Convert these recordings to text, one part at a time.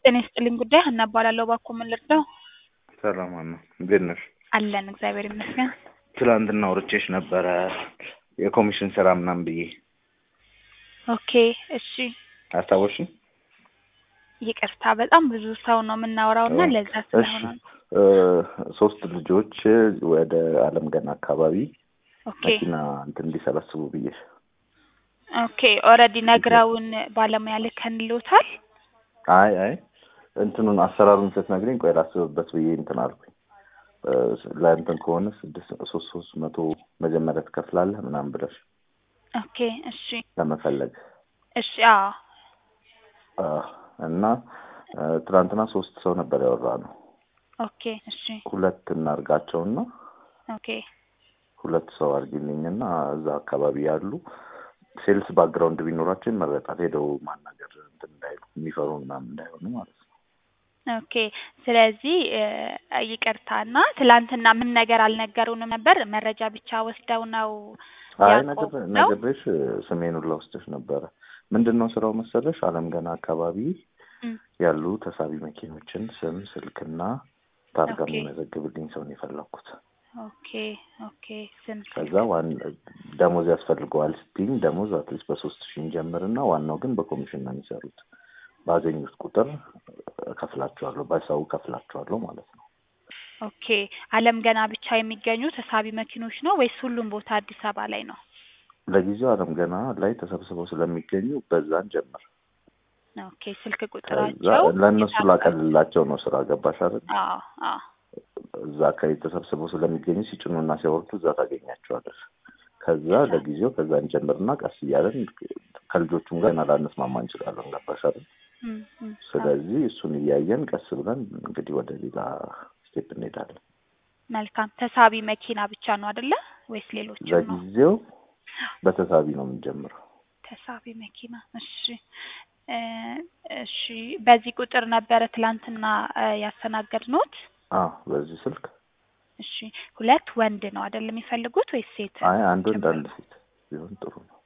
ጤና ይስጥልኝ ጉዳይ ሀና እባላለሁ። እባክዎ ምን ልርዳው? ሰላም ሀና፣ እንዴት ነሽ? አለን እግዚአብሔር ይመስገን። ትላንትና አውርቼሽ ነበረ የኮሚሽን ስራ ምናምን ብዬ ኦኬ እሺ፣ አስታወሽኝ? ይቅርታ በጣም ብዙ ሰው ነው የምናወራው እና ለዛ እሺ ስለሆነ ነው። እ ሶስት ልጆች ወደ አለም ገና አካባቢ ኦኬ መኪና እንትን እንዲሰበስቡ ብዬሽ ኦኬ ኦልሬዲ ነግረውን ባለሙያ ልከንልዎታል? አይ አይ እንትኑን አሰራሩን ስትነግሪኝ ቆይ ላስብበት ብዬ እንትን አልኩኝ። እ ለእንትን ከሆነ ስድስት ሶስት ሶስት መቶ መጀመሪያ ትከፍላለህ ምናምን ብለሽ ኦኬ እሺ ለመፈለግ እሺ አዎ አ እና እ ትናንትና ሶስት ሰው ነበር ያወራ ነው። ኦኬ እሺ ሁለት እናርጋቸውና ኦኬ ሁለት ሰው አድርጊልኝና እዛ አካባቢ ያሉ ሴልስ ባክግራውንድ ቢኖራቸው ይመረጣል። ሄደው ማናገር እንትን እንዳይሉ የሚፈሩ ምናምን እንዳይሆኑ ማለት ነው። ኦኬ ስለዚህ እ ይቅርታ እና ትላንትና ምን ነገር አልነገሩንም ነበር? መረጃ ብቻ ወስደው ነው አይ ያዕቆብ ነገር ነው? ነግሬሽ ስሜን ሁላ ወስደሽ ነበረ። ምንድን ነው ስራው መሰለሽ? አለም ገና አካባቢ እም፣ ያሉ ተሳቢ መኪኖችን ስም፣ ስልክና ታርጋ ኦኬ የሚመዘግብልኝ ሰው ነው የፈለኩት። ኦኬ ኦኬ ስም ከዛ ስልክ ዋን ደሞዝ ያስፈልገዋል ስትይኝ ደሞዝ አትሊስት በሶስት ሺህ እንጀምርና ዋናው ግን በኮሚሽን ነው የሚሰሩት። ባገኙት ቁጥር እከፍላቸዋለሁ፣ በሰው እከፍላቸዋለሁ ማለት ነው። ኦኬ አለም ገና ብቻ የሚገኙ ተሳቢ መኪኖች ነው ወይስ ሁሉም ቦታ አዲስ አበባ ላይ ነው? ለጊዜው አለም ገና ላይ ተሰብስበው ስለሚገኙ በዛን ጀምር። ኦኬ ስልክ ከዛ ቁጥራቸው ለእነሱ የታወቀ ላቀልላቸው ነው ስራ ገባሽ አይደል? አዎ አዎ እዛ አካባቢ ተሰብስበው ስለሚገኙ ሲጭኑና ሲያወርዱ እዛ ታገኛቸዋለሽ። ከዛ እዛ ለጊዜው ከዛ እንጀምርና ቀስ እያለን ከልጆቹም ጋር ገና ላንስማማ እንችላለን። ገባሽ አይደል? እም፣ እም፣ አዎ ስለዚህ እሱን እያየን ቀስ ብለን እንግዲህ ወደ ሌላ ስቴፕ እንሄዳለን። መልካም ተሳቢ መኪና ብቻ ነው አይደለ ወይስ ሌሎችም ነው? ለጊዜው በተሳቢ ነው የምንጀምረው። ተሳቢ መኪና እሺ እ እሺ በዚህ ቁጥር ነበረ ትላንትና እ ያስተናገድነዎት? አዎ በዚህ ስልክ እሺ ሁለት ወንድ ነው አይደል የሚፈልጉት ወይስ ሴት አይ አንድ ወንድ ጭምር አንድ ነው? ሴት ቢሆን ጥሩ ነው።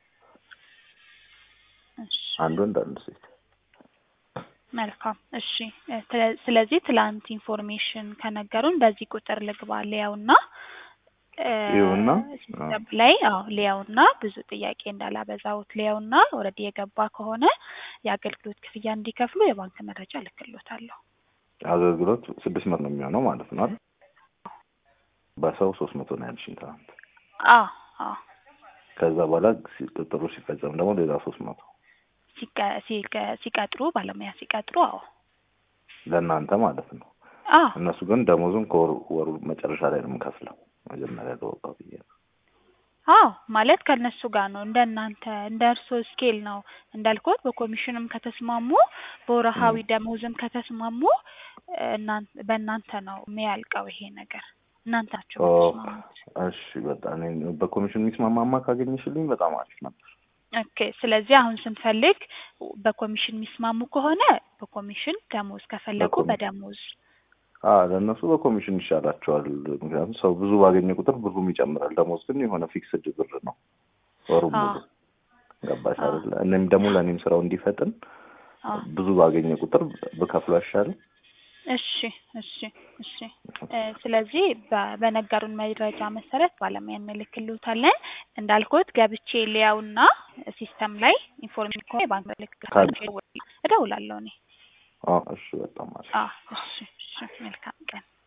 እሺ አንድ ወንድ አንድ ሴት መልካም እሺ እ ስለ- ስለዚህ ትላንት ኢንፎርሜሽን ከነገሩን በዚህ ቁጥር ልግባ ሊያውና እ ይሁና ሲስተም ላይ አዎ ሊያውና ብዙ ጥያቄ እንዳላበዛውት ሊያውና ኦልሬዲ የገባ ከሆነ የአገልግሎት ክፍያ እንዲከፍሉ የባንክ መረጃ እልክልዎታለሁ። አገልግሎት ስድስት መቶ ነው የሚሆነው ማለት ነው አይደል? በሰው ሶስት መቶ ነው ያልሽኝ ትናንት። አዎ አዎ ከዛ በኋላ ሲ- ቅጥሩ ሲፈጸም ደግሞ ሌላ ሶስት መቶ ሲቀ- ሲቀ- ሲቀጥሩ ባለሙያ ሲቀጥሩ አዎ ለእናንተ ማለት ነው። አዎ እነሱ ግን ደሞዙን ከወሩ ወሩ መጨረሻ ላይ ነው የምከፍለው። መጀመሪያ ለወጣው ብዬ ነው። አዎ ማለት ከእነሱ ጋር ነው እንደ እናንተ እንደ እርስዎ ስኬል ነው እንዳልኩት በኮሚሽንም ከተስማሙ በወርሃዊ እም። ደሞዝም ከተስማሙ እናን በእናንተ ነው የሚያልቀው ይሄ ነገር እናንተ ናቸው ኦ የምትስማሙት። እሺ፣ በጣም እኔ በኮሚሽን የሚስማማማ ካገኘሽልኝ በጣም አሪፍ ነበር። ኦኬ ስለዚህ አሁን ስንፈልግ በኮሚሽን የሚስማሙ ከሆነ በኮሚሽን ደሞዝ ከፈለጉ በኮሚ በደሞዝ አ ለእነሱ በኮሚሽን ይሻላቸዋል። ምክንያቱም ሰው ብዙ ባገኘ ቁጥር ብሩም ይጨምራል። ደሞዝ ግን የሆነ ፊክስድ ብር ነው ወሩ አዎ ሙሉ። ገባሽ አዎ አይደለ? እኔም ደግሞ ለእኔም ስራው እንዲፈጥን አዎ ብዙ ባገኘ ቁጥር ብከፍሎ አይሻልም? እሺ እሺ እሺ እ ስለዚህ በ- በነገሩን መረጃ መሰረት ባለሙያ እንልክልዎታለን። እንዳልኩት ገብቼ ሊያውና ሲስተም ላይ ኢንፎርሜሽን ከሆነ የባንክ ምልክት ካለ እደውላለሁ እኔ። አዎ፣ እሺ፣ በጣም አሪፍ። አዎ እሺ እሺ መልካም ቀን።